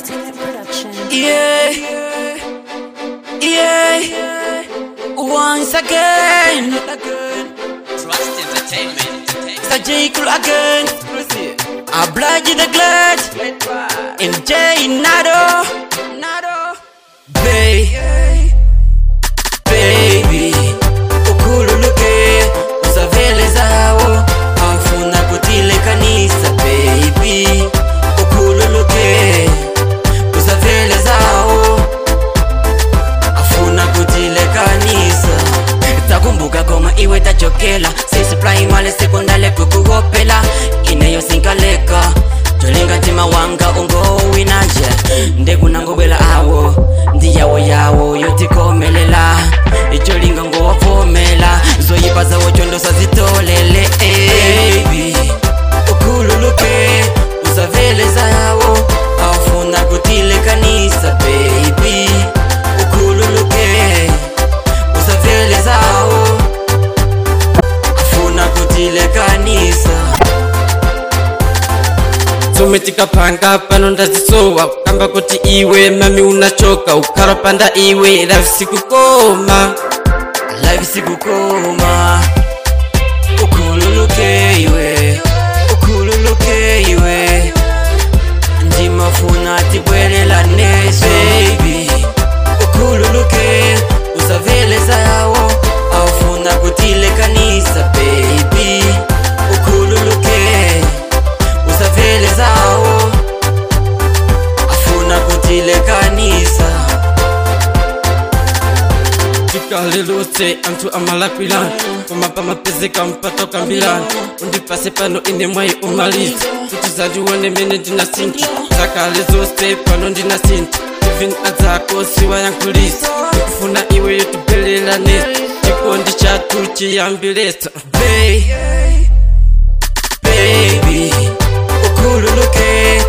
Entertainment Production. Yeah, yeah, once again, Trust Entertainment. it's a J. Cool again. I blood you the glad, and J. Nado, Nado, Bay, baby, ukululuke, usavele zao, afuna kutile kanisa, baby, ukululuke, usavele zao, afuna kutile kanisa takumbuka koma iwe tachokela sisi primale sekondale kukuhopela ineyosinkaleka tolinga ntima wanga ungowinaje ndekunangobwela awo ndiyawo yawo yotikomelela icholinga ngowavomela zoyipa zawo chondosa zitolele Baby, ukhululuke uzavele zawo afuna kutile kanisa baby ukhululuke usavele zawo afuna kutile kanisa sometikapanga pano ndazisowa kamba kuti iwe mami unachoka ukharapanda iwe lavisikukoma life sikukoma ukhululuke iwe ukhululuke iwe ndimafuna tibwelelane baby ukhululuke usavele zawo afuna kutile kanisa baby ukhululuke usavele zawo afuna kutile kanisa tikalelose anthu amalapilani koma pamapezeka mpato kambilani undipase pano ine mwayi umaliza kuti zandione mene ndinasinta zakale zonse pano ndinasinta even adzako siwayankhulisa ndikufuna iwe yotibwelelanesa chikondi chathu chiyambilesa Bay, baby, ukhululuke